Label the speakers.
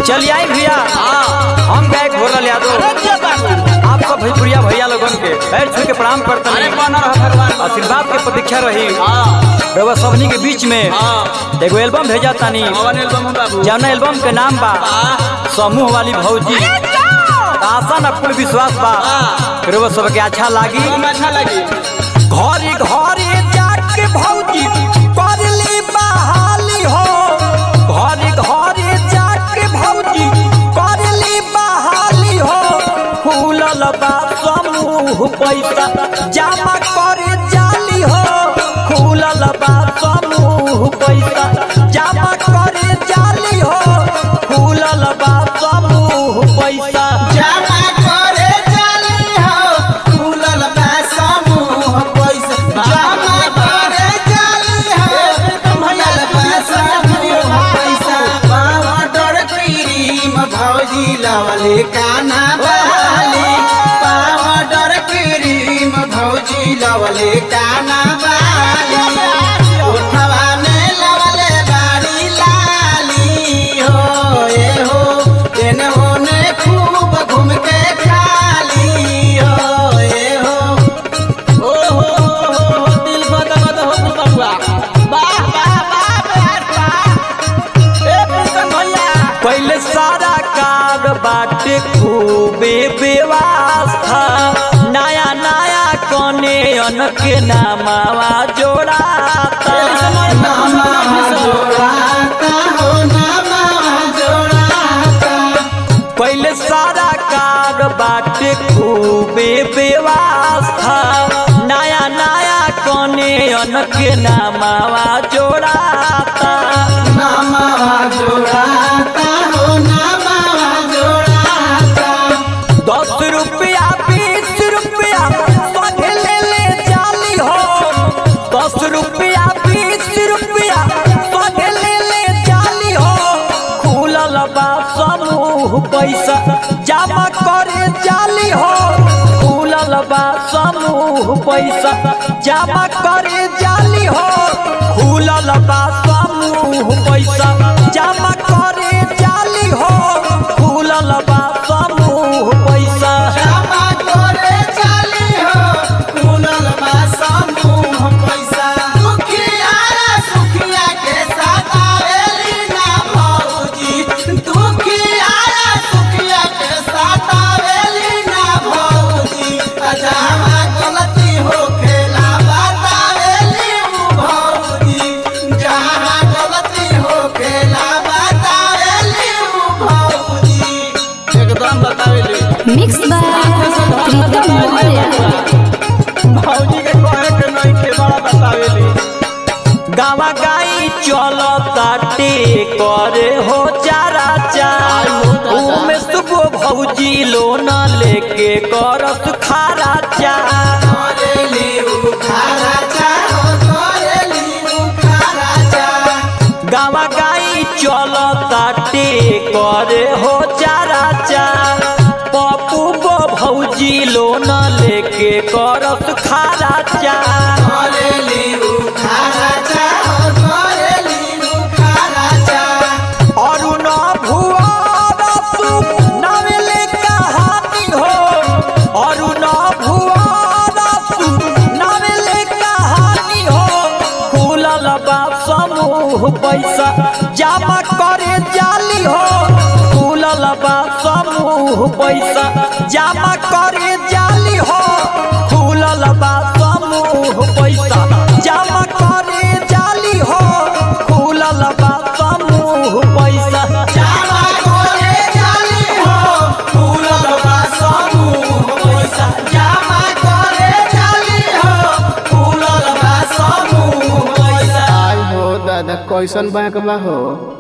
Speaker 1: चलिए आई भैया हम गए घोरल यादव आप सब भोजपुरिया भैया लोगन के पैर छू के प्रणाम करते
Speaker 2: अरे
Speaker 1: हैं
Speaker 2: बना रहा भगवान
Speaker 1: आशीर्वाद के प्रतीक्षा रही
Speaker 2: हाँ
Speaker 1: रउआ सबनी के बीच में
Speaker 2: हाँ
Speaker 1: एगो एल्बम भेजा तानी
Speaker 2: पवन एल्बम बाबू
Speaker 1: जौना एल्बम के नाम बा
Speaker 2: हाँ
Speaker 1: समूह वाली भौजी आशा न कुल विश्वास बा
Speaker 2: हाँ।
Speaker 1: रउआ सबके अच्छा लागी
Speaker 2: हम अच्छा लगी
Speaker 1: घरे घरे जाके भौजी करली बहाली हो घरे घरे जाके भौजी करली बहाली हो फूलल बा समूह पैसा जमा करे जाली हो फूलल बा समूह पैसा जमा करे जाली हो फूलल बा समूह पैसा
Speaker 3: जमा करे जाली हो फूलल बा समूह पैसा जमा करे जाली हो फूलल बा समूह पैसा पावडर क्रीम भौजी लवले काना बहाली पावडर क्रीम भौजी लवले काना बहाली उठवा में लवले बाड़ी लाली हो ए हो तेने होने खूब घूम के खाली हो ए हो
Speaker 2: ओ हो हो हो दिल बद बद हो गल बाबुआ वाह वाह वाह वाह वाह ए पुस्तक भैया
Speaker 1: पहले सारा कार बाटे खूबे बेवास्था नया नया कने अनके नामावा जोड़ाता
Speaker 3: नामा जोड़ाता हो नामा जोड़ाता
Speaker 1: पहले सारा कार बाटे खूबे बेवास्था नया नया कने अनके नामावा जोड़ाता
Speaker 3: नामा जोड़ाता हो नामा जोड़ाता
Speaker 1: दस रुपया बीस रुपया सगे ले ले जाली हो दस रुपया बीस रुपया सगे ले ले जाली हो खुलल बा समूह पैसा जमा करे जाली हो खुलल बा समूह पैसा जमा करे जाली हो खुलल बा समूह पैसा जमा करे जाली हो खुलल बा समूह पैसा
Speaker 3: जमा करे जाली हो फूलल बा समूह पैसा दुखिया सुखिया के साथ आवेली ना भौजी दुखिया सुखिया के साथ आवेली ना भौजी जहाँ गलती हो खेला बतावेली उ भौजी जहाँ गलती हो खेला बतावेली उ भौजी
Speaker 2: एकदम बतावेली
Speaker 4: मिक्स बाय प्रीतम मौर्य
Speaker 2: भौजी के कहे के नहीं के बड़ा बतावेली
Speaker 1: गावा गाई चल ताटे करे हो चारा चार में सुबह भौजी लोन लेके करत खारा चार
Speaker 3: करेली उखारा चाहो करेली उखारा चा
Speaker 1: गावा गाई चल ताटे करे हो चारा चार पप्पू गो भौजी लोन लेके करत खारा चार
Speaker 3: करेली उखारा चाहो करेली उखारा चा
Speaker 1: अरुण भुआरसु नवेले कहानी हो अरुण भुआरसु नवेले कहानी हो खुलल बा समूह पैसा जमा करे जाली हो खुलल बा समूह पैसा जमा करे जाली हो खुलल बा समूह पैसा जमा करे जाली हो खुलल बा समूह पैसा
Speaker 3: जामा करे जाली हो फूलल बा समूह पैसा जामा करे जाली हो फूलल बा समूह पैसा
Speaker 5: आई हो दादा कैसन बैंक बा हो